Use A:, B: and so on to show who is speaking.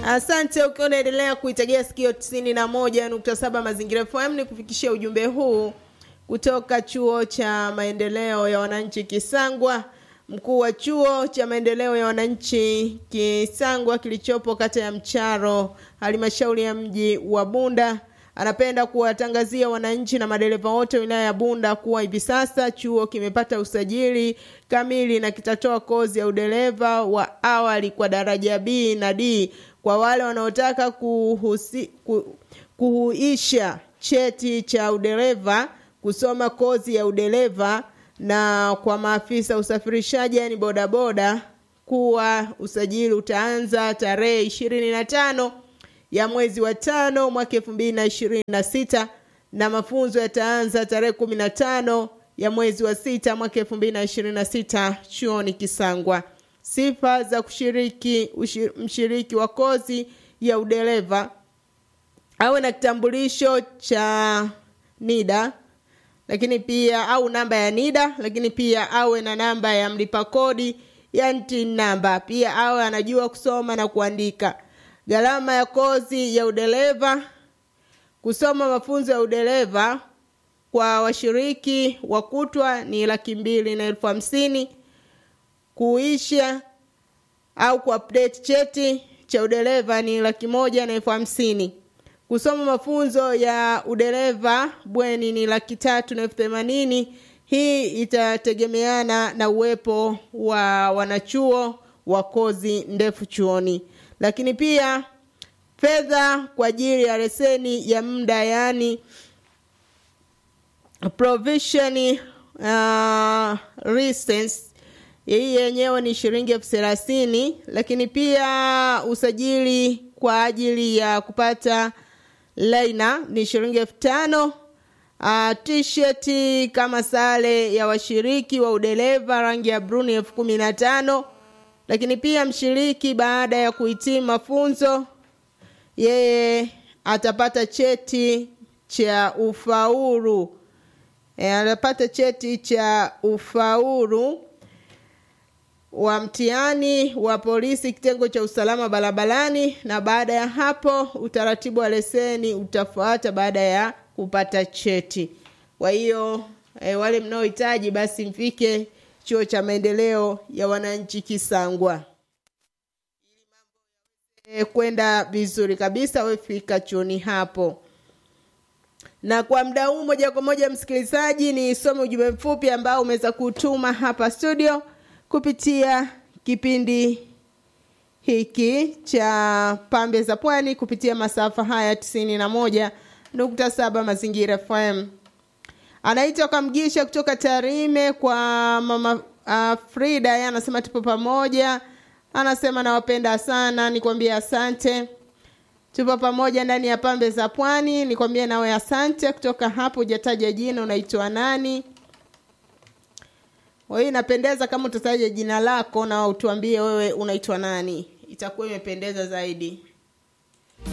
A: Asante ukiwa unaendelea kuitegea sikio 91.7 Mazingira FM ni kufikishia ujumbe huu kutoka chuo cha maendeleo ya wananchi Kisangwa. Mkuu wa chuo cha maendeleo ya wananchi Kisangwa kilichopo kata ya Mcharo, halmashauri ya mji wa Bunda anapenda kuwatangazia wananchi na madereva wote wilaya ya Bunda kuwa hivi sasa chuo kimepata usajili kamili na kitatoa kozi ya udereva wa awali kwa daraja B na D kwa wale wanaotaka kuhusi, ku, kuhuisha cheti cha udereva kusoma kozi ya udereva na kwa maafisa usafirishaji yani bodaboda kuwa usajili utaanza tarehe ishirini na tano ya mwezi wa tano mwaka elfu mbili na ishirini na sita na mafunzo yataanza tarehe kumi na tano ya mwezi wa sita mwaka elfu mbili na ishirini na sita chuoni Kisangwa. Sifa za kushiriki ushir, mshiriki wa kozi ya udereva awe na kitambulisho cha NIDA lakini pia au namba ya NIDA, lakini pia awe na namba ya mlipa kodi ya TIN namba, pia awe anajua kusoma na kuandika. Gharama ya kozi ya udereva, kusoma mafunzo ya udereva kwa washiriki wa kutwa ni laki mbili na elfu hamsini kuisha au kuupdate cheti cha udereva ni laki moja na elfu hamsini kusoma mafunzo ya udereva bweni ni laki tatu na elfu themanini hii itategemeana na uwepo wa wanachuo wa kozi ndefu chuoni lakini pia fedha kwa ajili ya leseni ya muda yaani provision uh, license hii yenyewe ni shilingi elfu thelathini lakini pia usajili kwa ajili ya kupata laina ni shilingi elfu tano uh, t-shirt kama sare ya washiriki wa udereva rangi ya bruni elfu kumi na tano lakini pia mshiriki baada ya kuhitimu mafunzo yeye atapata cheti cha ufaulu e, atapata cheti cha ufaulu wa mtihani wa polisi kitengo cha usalama barabarani na baada ya hapo utaratibu wa leseni utafuata baada ya kupata cheti kwa hiyo e, wale mnaohitaji basi mfike chuo cha maendeleo ya wananchi Kisangwa e, kwenda vizuri kabisa wefika chuoni hapo na kwa muda huu moja kwa moja msikilizaji nisome ujumbe mfupi ambao umeweza kutuma hapa studio kupitia kipindi hiki cha pambe za pwani kupitia masafa haya tisini na moja nukta saba mazingira FM. Anaitwa Kamgisha kutoka Tarime kwa mama uh, Frida, yeye anasema tupo pamoja, anasema nawapenda sana, nikwambie asante. Tupo pamoja ndani ya pambe za pwani, nikwambie nawe asante. Kutoka hapo hujataja jina, unaitwa nani? Kwa hiyo inapendeza kama utataja jina lako na utuambie wewe unaitwa nani, itakuwa imependeza zaidi.